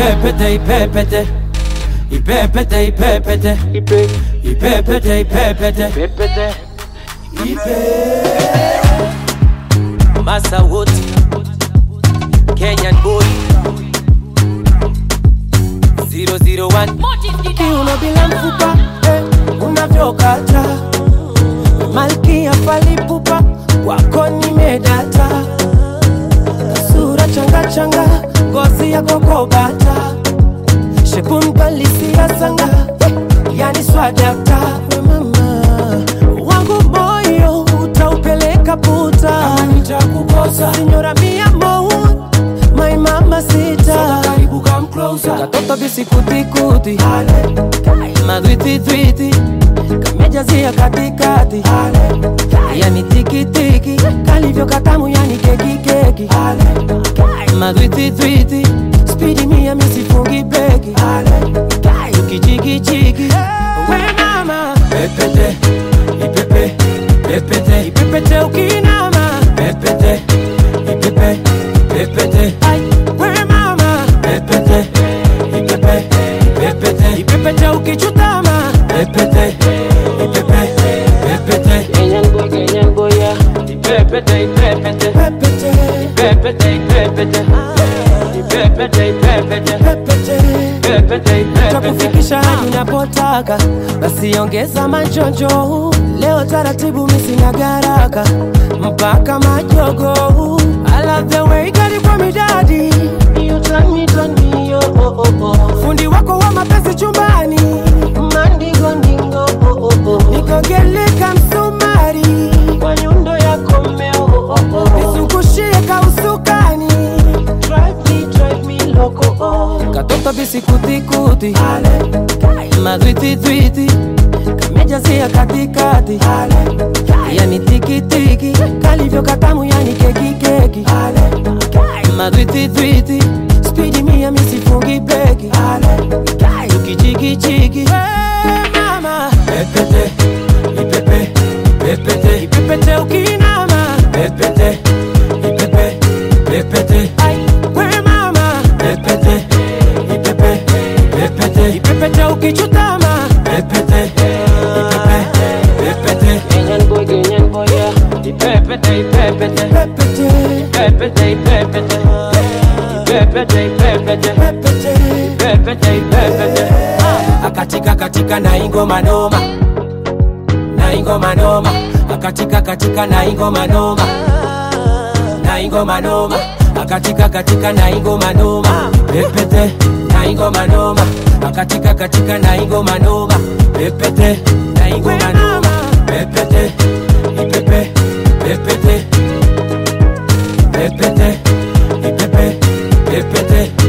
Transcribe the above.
ipepete ipepete ipepete ipepete ipepete ipepete masa wote Kenyan boy 001 kiuno bila mfupa eh, unavyokata malkia falipupa wako nimedata sura changa changa ngozi yako kobata shekunbalisia sanga eh, yani swadakta We mama wangu moyo utaupeleka puta nitakukosa sinyora mia mou my mama sita karibu come closer katoto bisikutikuti madwititwiti kamejazia katikati yani tikitiki kalivyo katamu yani kekikeki madwititwiti spidi mia misifungi breki tukichikichiki we mama pepete ipepe pepete ipepete ukinama pepete ipepe pepete Ai, we mama pepete ipepe pepete ipepete ukichutama pepete ipepe pepete Kenyan boy, Kenyan boy, yeah. ipepete ipepete Pepete, ipepete ipepete ipepete ipepete pepete. ipepete ipepete takufikisha hadi unapotaka basi ongeza manjonjo leo taratibu misina garaka mpaka majogo I love the way gari kwa midadi You turn me, turn me, oh, oh, oh, oh. fundi wako wa mapenzi chumbani mandingo ndingo oh, oh, oh. nikogeleka msumari kwa nyundo yako mmeo oh, oh, oh. nizungushie kausukani drive me, drive me loco oh. katoto bisikutikuti madwititwiti kamejazia katikati yani tikitiki kalivyo katamu yani kekikeki madwititwiti spidi mia misifungi breki tukichikichiki mama pepete ipepe pepete ipepete ukinama pepete ipepe pepete Ai, we mama pepete ipepe pepete ipepete ukichutama pepete ipepe pepete Kenyan boy, Kenyan boy, yeah. ipepete ipepete Pepete, pepete ipepete ipepete ipepete pepete. pepete ipepete akatika katika na ingoma noma na ingoma noma akatika katika na ingoma noma na ingoma noma akatika katika na ingoma noma pepete na ingoma noma akatika katika na ingoma noma pepete na ingoma noma pepete ipepe pepete pepete ipepe pepete